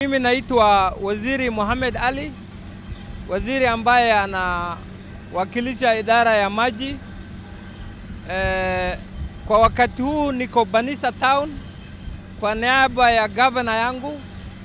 Mimi naitwa Waziri Mohamed Ali, waziri ambaye anawakilisha idara ya maji. E, kwa wakati huu niko Banisa Town kwa niaba ya gavana yangu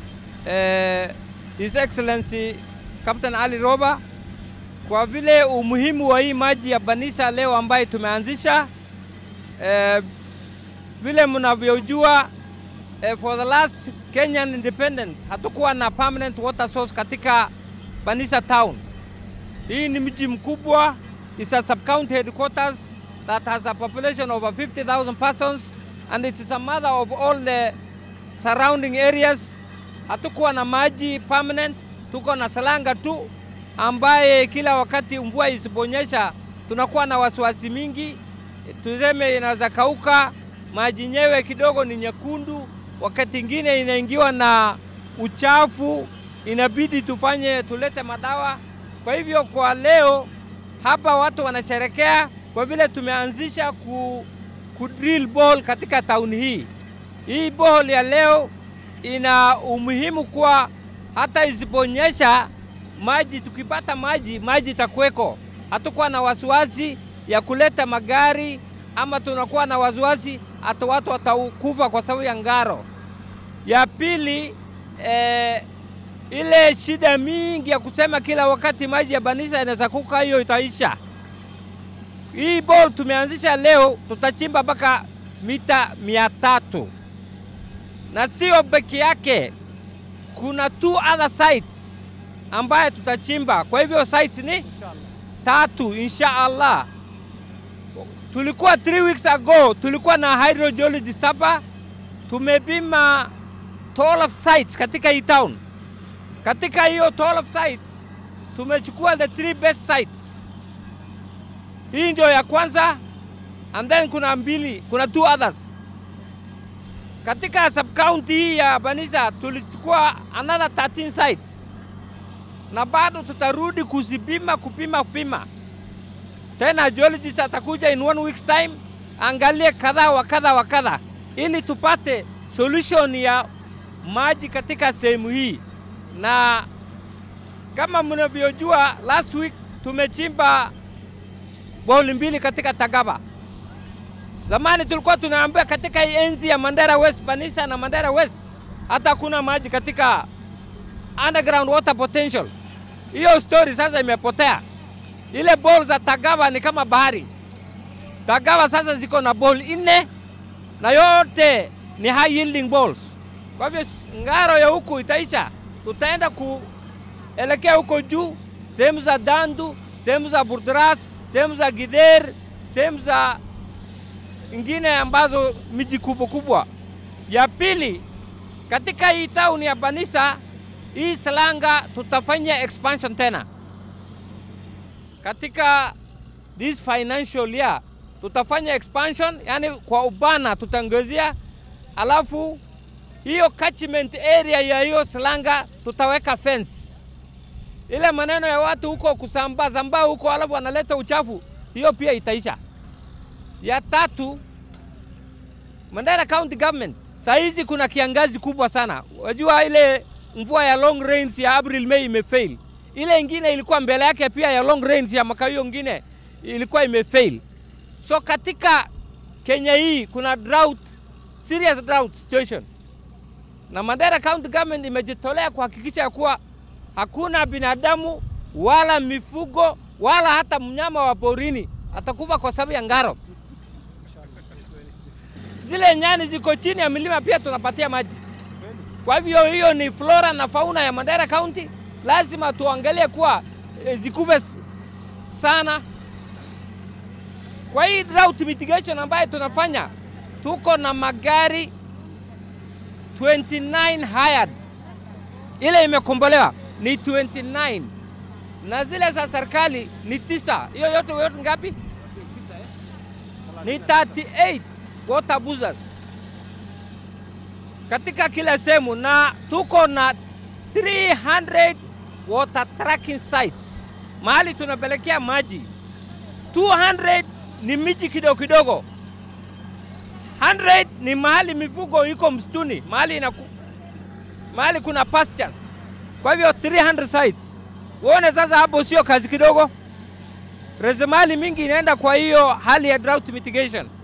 e, His Excellency Captain Ali Roba, kwa vile umuhimu wa hii maji ya Banisa leo ambaye tumeanzisha e, vile mnavyojua eh, for the last Kenyan independent hatukuwa na permanent water source katika Banisa town. Hii ni mji mkubwa, it's a sub-county headquarters that has a population of over 50,000 persons and it is a mother of all the surrounding areas. Hatukuwa na maji permanent, tuko na salanga tu ambaye kila wakati mvua isiponyesha tunakuwa na wasiwasi mingi, tuseme inaweza kauka, maji nyewe kidogo ni nyekundu, wakati ingine inaingiwa na uchafu, inabidi tufanye tulete madawa. Kwa hivyo kwa leo hapa watu wanasherekea kwa vile tumeanzisha ku, ku drill ball katika tauni hii. Hii ball ya leo ina umuhimu kwa hata isiponyesha maji, tukipata maji, maji itakuweko. Hatukuwa na wasiwasi ya kuleta magari ama tunakuwa na wasiwasi hata watu watakufa kwa sababu ya ngaro. Ya pili eh, ile shida mingi ya kusema kila wakati maji ya Banisa inaweza kuka, hiyo itaisha. Hii ball tumeanzisha leo, tutachimba mpaka mita mia tatu na sio peke yake, kuna two other sites ambaye tutachimba. Kwa hivyo sites ni tatu insha Allah. Tulikuwa three weeks ago, tulikuwa na hydrogeologist hapa, tumepima 12 sites katika hii town. Katika hiyo 12 sites tumechukua the three best sites. Hii ndio ya kwanza, and then kuna mbili, kuna two others. Katika sub county hii ya Banisa tulichukua another 13 sites, na bado tutarudi kuzipima, kupima, kupima tena geologist atakuja in one week's time, angalie kadha wa kadha wa kadha, ili tupate solution ya maji katika sehemu hii. Na kama mnavyojua, last week tumechimba boli mbili katika Tagaba. Zamani tulikuwa tunaambia katika hii enzi ya Mandera West, Banisa na Mandera West, hata hakuna maji katika underground water potential. Hiyo story sasa imepotea ile ball za Tagawa ni kama bahari. Tagawa sasa ziko na ball nne na yote ni high yielding balls. Kwa hivyo ngaro ya huku itaisha, tutaenda kuelekea huko juu, sehemu za Dandu, sehemu za Burdras, sehemu za Gidher, sehemu za ingine ambazo miji kubwa kubwa. Ya pili, katika hii town ya Banisa, hii Salanga tutafanya expansion tena katika this financial year tutafanya expansion, yani kwa ubana tutaongezea, alafu hiyo catchment area ya hiyo Salanga tutaweka fence. Ile maneno ya watu huko kusambaa zambaa huko, alafu wanaleta uchafu, hiyo pia itaisha. Ya tatu, Mandera County Government, saa hizi kuna kiangazi kubwa sana. Wajua ile mvua ya long rains ya April May imefail ile ingine ilikuwa mbele yake pia ya long range ya mwaka hiyo ingine ilikuwa imefail. So katika Kenya hii kuna drought, serious drought situation, na Mandera County Government imejitolea kuhakikisha ya kuwa hakuna binadamu wala mifugo wala hata mnyama wa porini atakufa kwa sababu ya ngaro. Zile nyani ziko chini ya milima pia tunapatia maji. Kwa hivyo hiyo ni flora na fauna ya Mandera County lazima tuangalie kuwa e, zikuve sana. Kwa hii drought mitigation ambayo tunafanya, tuko na magari 29 hired, ile imekombolewa ni 29 na zile za serikali ni tisa. Hiyo yote yote ngapi? Ni 38 water buzzers katika kila sehemu, na tuko na 300 water tracking sites mahali tunapelekea maji. 200 ni miji kidogo kidogo, 100 ni mahali mifugo iko msituni, mahali inaku mahali kuna pastures. Kwa hivyo 300 sites, uone sasa, hapo sio kazi kidogo. Rasilimali mingi inaenda kwa hiyo hali ya drought mitigation.